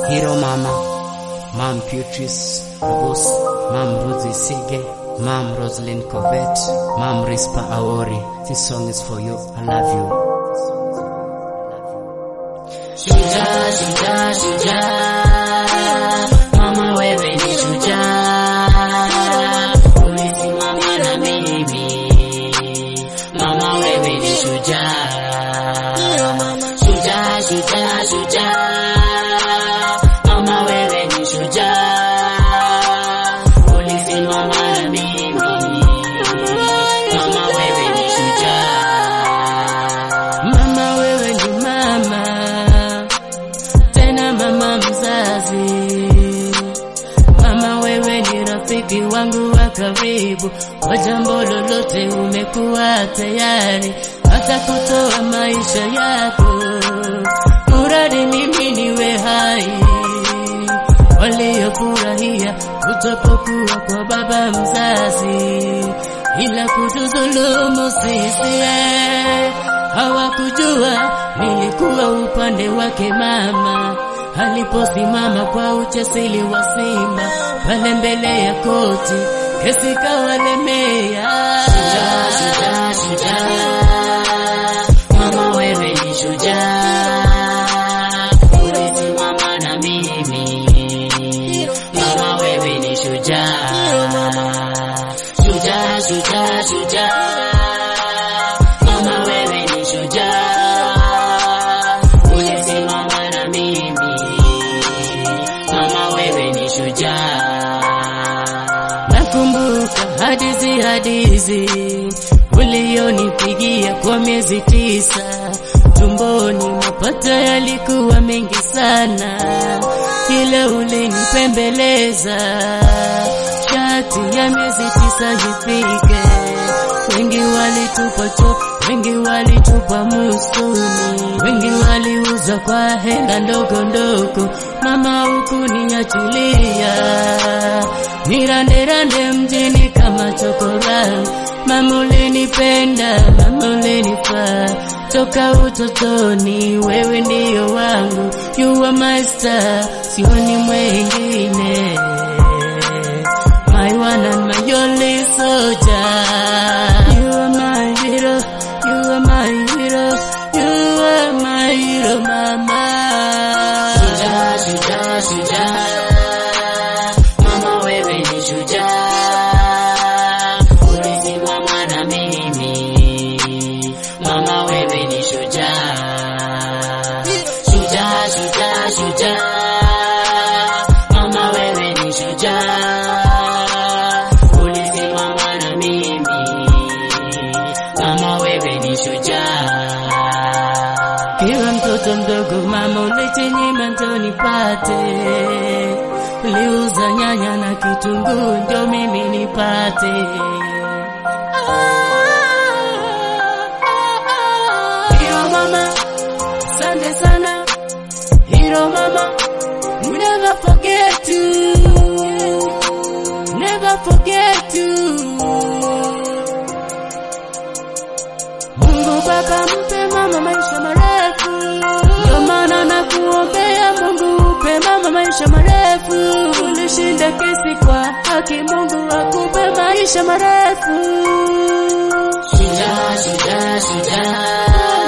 Hero Mama, Mom Beatrice Abus, Mom Ruthie Sige, Mom Roslyn Covet, Mom Rispa Aori. This song is for you. I love you. Shujaa, shujaa, shujaa, mama wewe ni shujaa, ulisimama na mimi, mama wewe ni shujaa, shujaa, shujaa, shujaa, mama wewe ni shujaa, ulisimama na mimi, mama wewe ni shujaa. Mama wewe ni mama, tena mama mzazi. Mama wewe ni rafiki wangu wa karibu, kwa jambo lolote umekuwa tayari hata kutoa maisha yako, muradi mimi niwe hai. Waliofurahia kutopokuwa kwa baba mzazi, ila kutudhulumu sisi eh, hawakujua nilikuwa upande wake mama aliposimama kwa uchasili wa simba pale mbele ya koti, kesi kawalemea. Shujaa, shujaa, shujaa, mama wewe ni shujaa, ulisimama na mimi, mama wewe ni shujaa, shujaa, shujaa, shujaa, mama wewe ni shujaa, ulisimama na mimi, mama wewe ni shujaa. Nakumbuka hadithi hadithi ulionipigia kwa miezi tisa tumboni, mapato yalikuwa mengi sana, ila ulinipembeleza shati ya miezi tisa ifike. Wengi walitupa cho, wengi walitupa musuni, wengi waliuza kwa hela ndogo ndogo. Mama hukuniachilia niranderande mjini kama chokora. Mama ulinipenda, mama ulinifaa toka utotoni, wewe ndiyo wangu, you are my star, sioni mwengine my one and my only soldier. You are my hero, you are my hero, you are my hero, mama. Shujaa, shujaa, shujaa, mama wewe ni shujaa, ulisimama na mimi, mama wewe ni shujaa, shujaa, shujaa, shujaa, mama wewe ni shujaa, ulisimama na mimi, mama wewe ni shujaa. Kiwa mtoto mdogo mama ulichinyima ndo nipate, uliuza nyanya na kitunguu ndio mimi nipate. Hero mama, asante sana. Hero mama, we never forget you. Never forget you. Mungu Baba mpe mama maisha marefu, ndio maana nakuombea Mungu upe mama maisha marefu. Ulishinda kesi kwa haki, Mungu akupe maisha marefu. Shujaa, shujaa, shujaa,